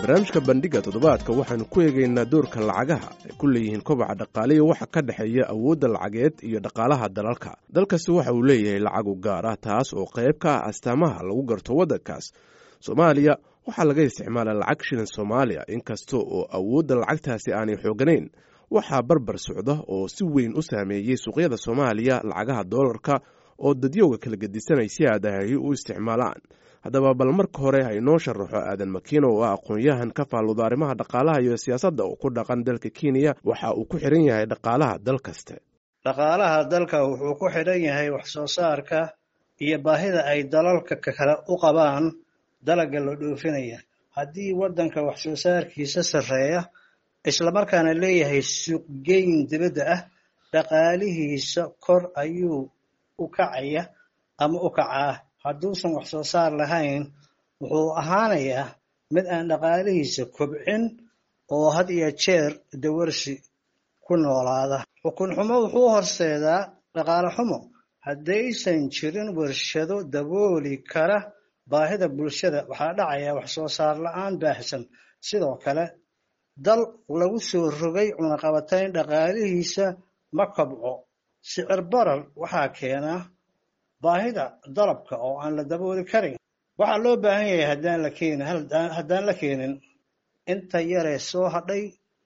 barnaamijka bandhiga toddobaadka waxaanu ku eegaynaa doorka lacagaha ay ku leeyihiin kobaca dhaqaaliya waxa ka dhexeeya awoodda lacageed iyo dhaqaalaha dalalka dalkasi waxa uu leeyahay lacag u gaar ah taas oo qayb ka ah astaamaha lagu garto waddankaas soomaaliya waxaa laga isticmaalaa lacag shilin soomaaliya inkasta oo awoodda lacagtaasi aanay xooganayn waxaa barbar socda oo si weyn u saameeyey suuqyada soomaaliya lacagaha doolarka oo dadyowga kala gedisanay si aadahay u isticmaalaan haddaba bal marka hore ha inoo sharaxo aadan makiino oo ah aqoon-yahan ka faalluda arrimaha dhaqaalaha iyo siyaasadda oo ku dhaqan dalka kenya waxa uu ku xidhan yahay dhaqaalaha dal kaste dhaqaalaha dalka wuxuu ku xidhan yahay wax soo saarka iyo baahida ay dalalka kale u qabaan dalagga la dhoofinaya haddii waddanka wax soo saarkiisa sarreeya islamarkaana leeyahay suuqgeyn dibadda ah dhaqaalihiisa kor ayuu u kacaya ama u kacaa hadduusan wax soo saar lahayn wuxuu ahaanayaa mid aan dhaqaalihiisa kobcin oo had iyo jeer dawarsi ku noolaada xukun xumo wuxuu horseedaa dhaqaale xumo haddaysan jirin warshado dabooli kara baahida bulshada waxaa dhacaya wax soo saar la-aan baahsan sidoo kale dal lagu soo rogay cunaqabatayn dhaqaalihiisa ma kobco sicir barar waxaa keenaa baahida dalabka oo aan la dabooli karin waxaa loo baahan yahay haddaan la keenin haddaan la keenin inta yaree soo hadhay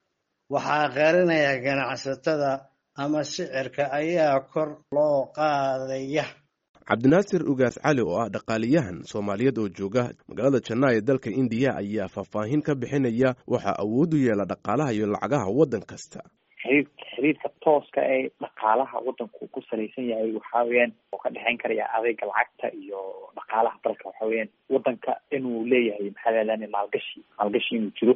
waxaa qarinaya ganacsatada ama sicirka ayaa kor loo qaadaya cabdinaasir ugaas cali oo ah dhaqaaliyahan soomaaliyeed oo jooga magaalada janaa ee dalka indiya ayaa faahfaahin ka bixinaya waxaa awood u yeela dhaqaalaha iyo lacagaha waddan kasta xiriir xiriirka tooska ee dhaqaalaha waddanku ku salaysan yahay waxa weeyaan oo ka dhexeyn karaya adeega lacagta iyo dhaqaalaha dalka waxa weeyaan waddanka inuu leeyahay maxaa lahadan maalgashi maalgashi inuu jiro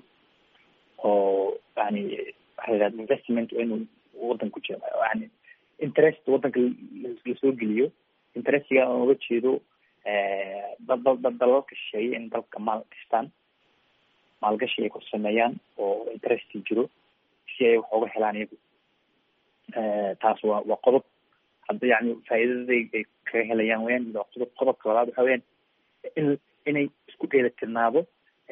oo yani waxaa lahahda investment inuu waddanku jiro yani interest waddanka lasoo geliyo interestiga aan uga jeedo dalalka shisheeye in dalka maal gashtaan maalgashi ay ku sameeyaan oo interesti jiro si ay wax uga helaan iyagu taas waa waa qodob hadda yani faa'iidada ay kaga helayaan weyaan waa qodob qodobka labaad waxa weyaan in inay isku dheelatirnaado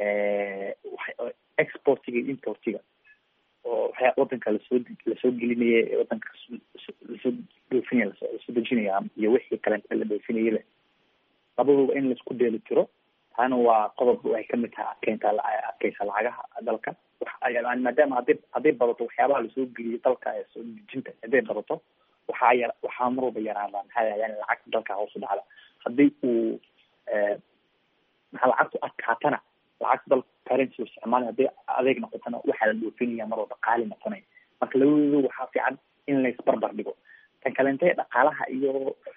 exportiga iyo importiga oo waxyaa wadanka lasoo lasoo gelinaya wadanka lasoo dhoofinaya lasoo dejinaya iyo wixii kalenta la dhoofinaya leh labaduba in laisku dheeli tiro taana waa qodob ay kamid tahay adkeynta adkeysa lacagaha dalka maadaama hadday hadday badato waxyaabaha lasoo geliyo dalka ee soo dejinta hadday badato waxaa yar waxaa mar walba yaraada maxaa yani lacagta dalka hoos u dhacda haddii uu maxaa lacagtu adkaatana lacagta dalka currency isticmaali hadday adeeg noqotana waxaa la dhoofinaya mar walba qaali noqonaya marka labadooda waxaa fiican in laisbarbar dhigo tan kalente dhaqaalaha iyo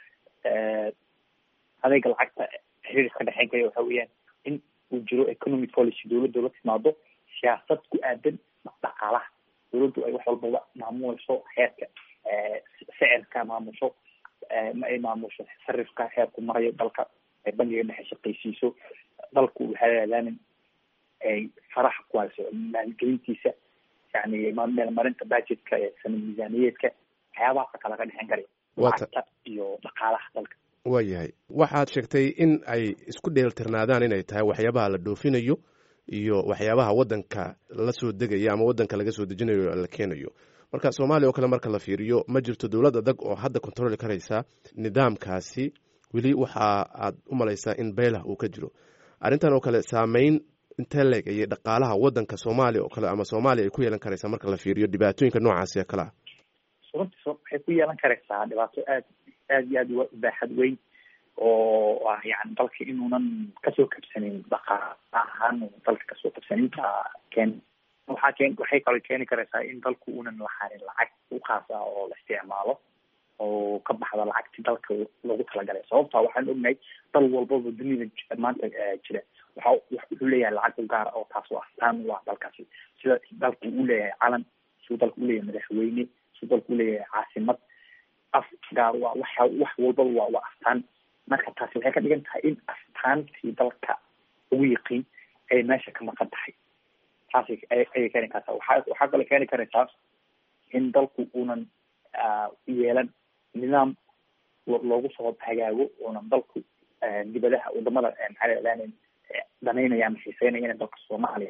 adeega lacagta xiriir ka dhexeyn kaya waxa weeyaan in uu jiro economic policy dowladda la timaado siyaasad ku aadan dhaqaalaha dowladdu ay wax walbaba maamuleyso heerka sicirka maamusho ay maamusho sarifka heerku marayo dalka ay bangiga dhexe shaqaysiiso dalku waxaa leedanin ay faraha ku hayso maalgelintiisa yani meelmarinta budgetka ee sanad miisaaniyeedka waxyaabahaasa kala ka dhexeyn karaya lacagta iyo dhaqaalaha dalka waa yahay waxaad sheegtay in ay isku dheeltirnaadaan inay tahay waxyaabaha la dhoofinayo iyo waxyaabaha waddanka la soo degaya ama waddanka laga soo dejinayo la keenayo marka soomaaliya oo kale marka la fiiriyo ma jirto dowlad adag oo hadda controli karaysa nidaamkaasi weli waxa aad u malaysaa in beelah uu ka jiro arrintan oo kale saameyn intee leeg ayay dhaqaalaha waddanka soomaaliya oo kale ama soomaaliya ay ku yeelan karaysaa marka la fiiriyo dhibaatooyinka noocaasi ee kale ah runtii waxay ku yeelan karaysaa dhibaato aad aad iyo aad u baaxad weyn oo ah yani dalka inuunan kasoo kabsanin dhaqaala ahaan dalka kasoo kabsanin keen waxaa keen waxay kaloo keeni karaysaa in dalku uunan lahanin lacag u khaas ah oo la isticmaalo oo ka baxda lacagti dalka loogu talagalay sababta waxaan ognahay dal walbaba dunida maanta jira waxa wuxuu leeyahay lacag u gaara oo taas oo astaan u ah dalkaasi sida dalku uu leeyahay calan siduu dalku uleeyahay madaxweyne siduu dalku uleeyahay caasimad af gaar waa waxa wax walbaba waa waa astaan marka taasi waxay ka dhigan tahay in astaantii dalka ugu yiqiin ay meesha ka maqan tahay taasi ayay keeni kartaa waxa waxaa kaloo keeni karaysaa in dalku uunan yeelan nidaam loogu soo hagaago uunan dalku dibadaha wadamada maxaa la danaynaya ama xiiseynaya in dalka soomaaliya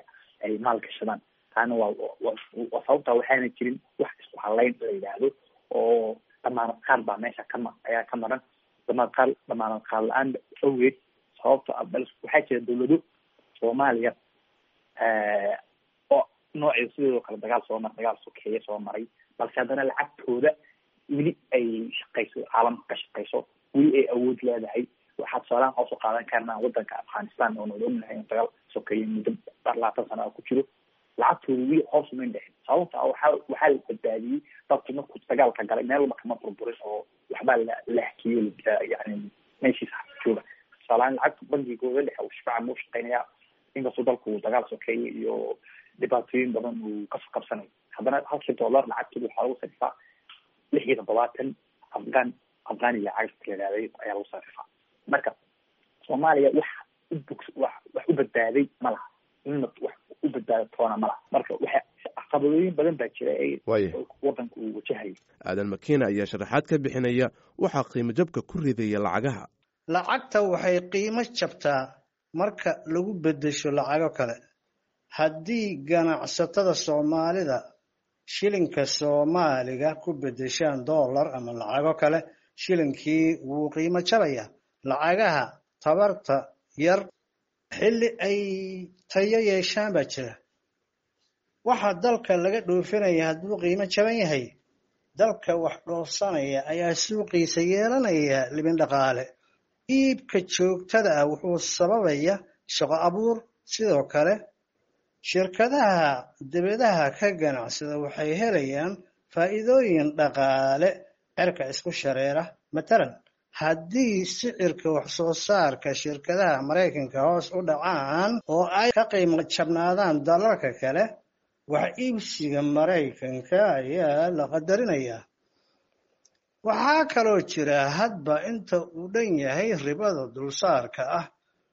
ay maal gashadaan taana waa waa sababta waxaana jirin wax isku halayn la yidhaahdo oo damaanad qaad baa meesha kama ayaa ka maran damaanad qaad damaanad qaad la-aan awgeed sababta bal waxaa jira dawlado soomaaliya oo nooceeda sideedoo kale dagaal soo maray dagaal sokeeye soo maray balse haddana lacagtooda weli ay shaqayso caalamka ka shaqayso weli ay awood leedahay waxaa tusaalahan hoos u qaadan karnaa wadanka afghanistan oo nood ognahay in dagaal sokeeye muddo labaatan sana ku jiro lacagtooda weli hoos umayn dhexin sababta waxaa waxaa la badbaadiyey dadku markuu dagaalka galay meel walba kama burburin oo waxbaa la la hakiyo yani meeshiisa jooga tusaalahaan lacagta bangigooda dhexe uu shifaaca muu shaqeynaya inkastoo dalku dagaal sokeeye iyo dhibaatooyin badan uu ka qabsanayo haddana halkii dollar lacagtooda waxaa lagu sarifaa lix iyo toddobaatan afghan afghaniya cagta layihahday ayaa lagu sarifaa marka soomaaliya wax ubog wax wax u badbaaday ma laha inna wax u badbaado toona ma laha marka waxa caqabadooyin badan baa jira ee wadanka uu wajahayo aadan makiina ayaa sharaxaad ka bixinaya waxaa qiimo jabka ku ridaya lacagaha lacagta waxay qiimo jabtaa marka lagu beddesho lacago kale haddii ganacsatada soomaalida shilinka soomaaliga ku beddeshaan dollar ama lacago kale shilinkii wuu qiimo jabaya lacagaha tabarta yar xilli ay tayo yeeshaan baa jira waxa dalka laga dhoofinaya hadduu qiimo jaban yahay dalka wax dhoofsanaya ayaa suuqiisa yeelanaya libin dhaqaale iibka joogtada ah wuxuu sababaya shaqo abuur sidoo kale shirkadaha dibadaha ka ganacsada waxay helayaan faa'iidooyin dhaqaale cerka isku shareera matalan haddii sicirka wax soo saarka shirkadaha maraykanka hoos u dhacaan oo ay ka qiimo jabnaadaan dalalka kale wax iibsiga maraykanka ayaa la qadarinayaa waxaa kaloo jira hadba inta uu dhan yahay ribada dulsaarka ah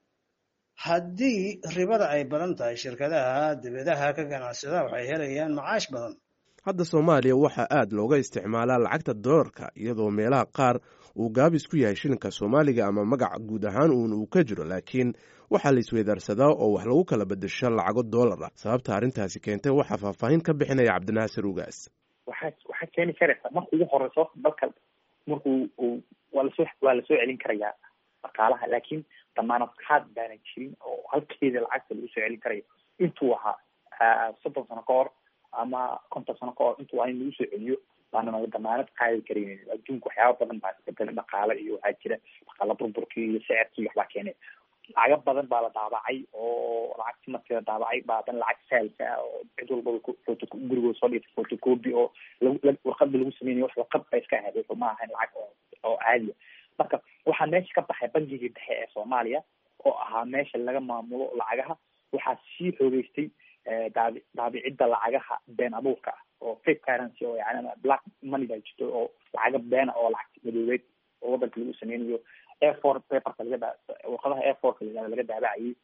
haddii ribada ay badan tahay shirkadaha dibadaha ka ganacsada waxay helayaan macaash badan hadda soomaaliya waxaa aad looga isticmaalaa lacagta dollarka iyadoo meelaha qaar uu gaabis ku yahay shilinka soomaaliga ama magac guud ahaan uun uu ka jiro laakiin waxaa la isweydaarsadaa oo wax lagu kala bedesho lacago dollar ah sababta arrintaasi keentay waxaa faahfaahin ka bixinaya cabdinaasir ugaas waxaa waxaa keeni karaysa marka ugu horeyso dalka markuu uu waa lasoo waa lasoo celin karayaa dhaqaalaha laakiin damaanad qaad baana jirin oo halkeeda lacagta lagu soo celin karayo intuu ahaa soddon sano ka hor ama konton sano ka hor intuu waa in lagu soo celiyo baana naga damaanad qaadi karayn adduunka waxyaaba badan baa isbedela dhaqaale iyo waxaa jira dhaqaala burburkii iyo sicirkii waxbaa keenay lacago badan baa la daabacay oo lacagti markii la daabacay baa hadan lacag saalka ah oo cid walbaba foto gurigooda soo dhigtay photocopy oo warqada lagu sameynayo wax warqad ba iska ahayd wuxuu ma ahayn lacag oo oo caadiya marka waxaa meesha ka baxay bangigii dhexe ee soomaaliya oo ahaa meesha laga maamulo lacagaha waxaa sii xoogeystay daabi daabicidda lacagaha been abuurka ah oo fake currency oo yani black money baa jirto oo lacaga beena oo lacag madoobeed oo wadanka lagu sameynayo airfor paperka laga warqadaha airforka la laga daabacayay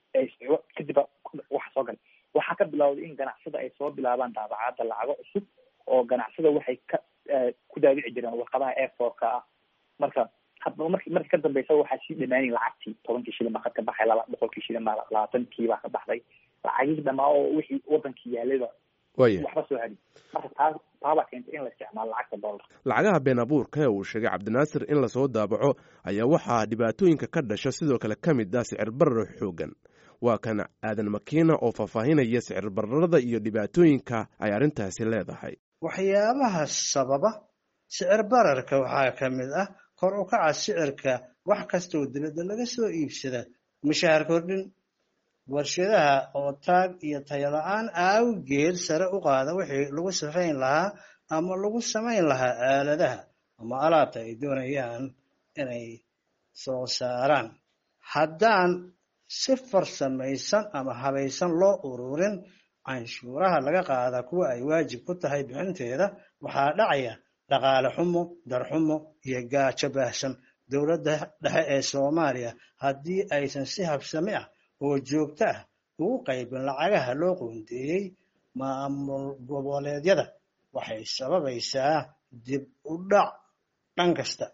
kadib waxa soo galay waxaa ka bilawday in ganacsada ay soo bilaabaan daabacada lacago cusub oo ganacsada waxay ka ku daabici jireen warqadaha airforka ah marka hadba marki markii ka dambeysa waxaa sii dhamaanay lacagtii tobankii shilin baa ka baxay laba boqolkii shilin baa labaatankii baa ka baxday lacagihii dhamaa oo wixii wadankii yaalayba waxba soo hari marka taa taabaa keentay in la isticmaalo lacagta dollar lacagaha been abuurka ee uu sheegay cabdinaasir in lasoo daabaco ayaa waxaa dhibaatooyinka ka dhasha sidoo kale ka mid ah sicir barar xoogan waa kan aadan makiina oo faahfaahinaya sicir bararada iyo dhibaatooyinka ay arrintaasi leedahay waxyaabaha sababa sicir bararka waxaa ka mid ah kor u kaca sicirka wax kastoo dibadda laga soo iibsada mushaahar kordhin warshadaha oo taag iyo tayala-aan awgeed sare u qaada wixii lagu sifayn lahaa ama lagu samayn lahaa aaladaha ama alaabta ay doonayaan inay soo saaraan haddaan si farsamaysan ama habaysan loo ururin canshuuraha laga qaada kuwa ay waajib ku tahay bixinteeda waxaa dhacaya dhaqaale xumo darxumo iyo gaajo baahsan dowladda dhexe ee soomaaliya haddii aysan si habsami ah oo joogto ah ugu qaybin lacagaha loo qoondeeyey maamul goboleedyada waxay sababaysaa dib u dhac dhan kasta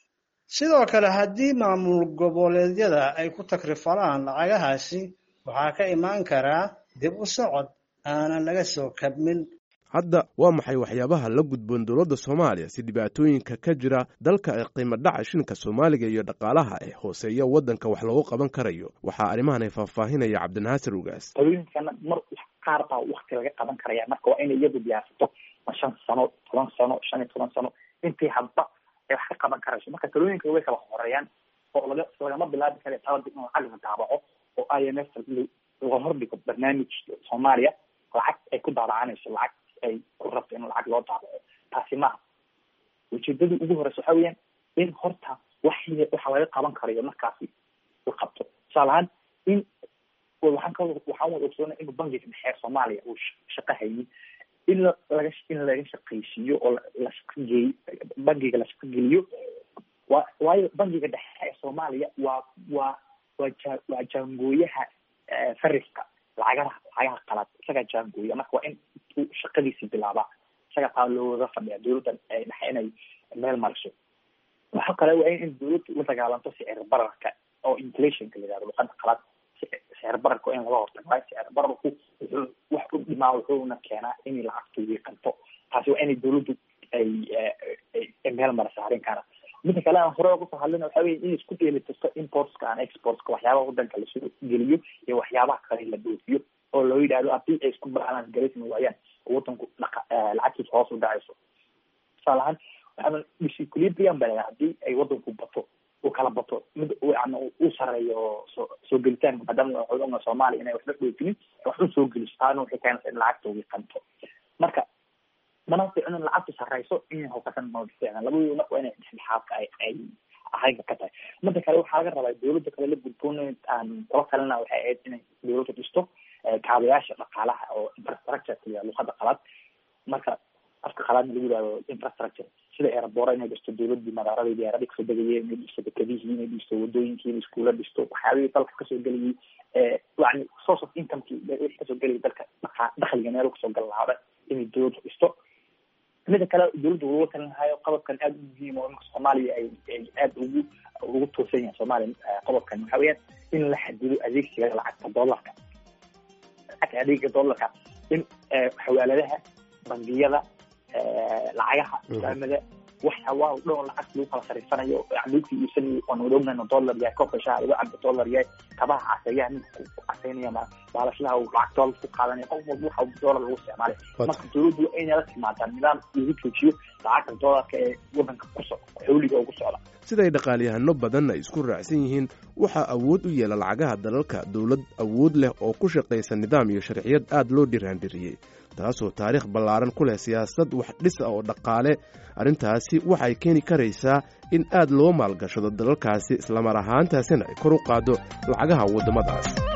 sidoo kale haddii maamul goboleedyada ay ku takrifalaan lacagahaasi waxaa ka imaan karaa dib u socod aanan laga soo kabmin hadda waa maxay waxyaabaha la gudboon dowladda soomaaliya si dhibaatooyinka ka jira dalka ee qiimo dhaca shilinka soomaaliga iyo dhaqaalaha ee hooseeya waddanka wax loogu qaban karayo waxaa arrimahan ay faahfaahinaya cabdinaasir ugaas talooyinkana mar qaar baa wakti laga qaban karaya marka waa inay iyadu diyaarsato ma shan sano toban sano shan iyo toban sano intii hadba ay wax ka qaban karayso marka talooyinka way kala horeeyaan oo laga lagama bilaabi kara talada in lacag la daabaco oo i m f laga hordhigo barnaamij soomaaliya lacag ay ku daabacanayso lacag ay ku rabto in lacag loo daabaco taasi maaha ujeedadii ugu horeysa waxa weeyaan in horta wax waxa laga qaban karayo markaasi la qabto tusaale ahaan in waxaan ka waxaan wada ogsoona inuu bangiga dhexe soomaaliya uu shaqo haynin in la laga in laga shaqaysiiyo oo la shaqageey bangiga la shaqageliyo wa waayo bangiga dhexe ee soomaaliya waa waa waa ja waa jaangooyaha fariska lacagaha lacagaha qalaad isagaa jaangooya marka waa in uu shaqadiisii bilaabaa isaga taa looga fadhiya dowladda dhexe inay meel mariso waxa kale waa in dowladda la dagaalanto sicir bararka oo inflationka la yihahdo luqada qalaad sicir bararka in laga hortago waayo sicir bararku wuxuu wax u dhimaa wuxuuna keenaa in lacagtu wiiqanto taasi waa inay dowladdu ay ay meel marisa arrinkaana midda kale aan hore uga soo hadlina waxa weye in isku dheelitirto importska and exportska waxyaabaha wadanka lasoo geliyo iyo waxyaabaha kale la dhoofiyo oo loo yidhahdo haddii ay isku balance garaysmi waayaan wadanku dhaqa lacagtiisa hoos u dhacayso tusaale ahaan waxaa disequilibrium ba lahaa haddii ay wadanku bato uu kala bato mid yani uu sareeyo soo soo gelitaanka maadaama waxay ogaa soomaaliya inay waxba dhoofinin wax u soo geliso taana waxay keenaysa in lacagta wiiqanto marka mana ficno in lacagtu sareyso in hokasan ma ficna labadooda marka waa inay dhexdhexaadka ay ay ahayga ka tahay midda kale waxaa laga rabaa dowladda kale la gudboon aan kula talina waxay ahayd inay dowladda dhisto kaabayaasha dhaqaalaha oo infrastructure iyo luqada qalaad marka afka qalaadna lagu yihahdo infrastructure sida airboora inay dhisto dowladii magaaladii diyaarada kasoo degayay inay dhisto dekadihii inay dhisto wadooyinkii inay iskuula dhisto waxyaabihii dalka kasoo gelayay yani source of incomekii wixii kasoo gelayay dalka dhaqa dakhliga meel kasoo gal lahaaba inay dowladda dhisto mida kale dowladda lagula talin lahayo qodobkan aada u muhiim oo imanka soomaaliya ay ay aada ugu ugu toosan yahay soomaaliya qodobkan waxa weeyaan in la xadido adeegsiga lacagta dollarka lacagta adeega dollarka in xawaaladaha bangiyada lacagaha islaamada waxyaabaha o dhan oo lacagta lagu kala sariifanayo yani lagu iibsanayo oon wada ognayno dollar yahay koobka shaha lagu cabo dollar yahay kabaha caseeyaha ninka ku caseynaya ma baalashlaha uu lacag dollar ku qaadanaya qof walba waxa dollar lagu isticmaalay marka dowladdu waa inay la timaadaa nidaam lagu joojiyo lacagta dollarka ee wadanka ku so xawliga ugu socda siday dhaqaalyahano badan ay isku raacsan yihiin waxaa awood u yeela lacagaha dalalka dowlad awood leh oo ku shaqaysa nidaam iyo sharciyad aad loo dhiraandhiriyey taasoo taariikh ballaaran ku leh siyaasad wax dhis ah oo dhaqaale arrintaasi waxay keeni karaysaa in aad loo maalgashado dalalkaasi islamar ahaantaasina ay kor u qaaddo lacagaha waddamadaas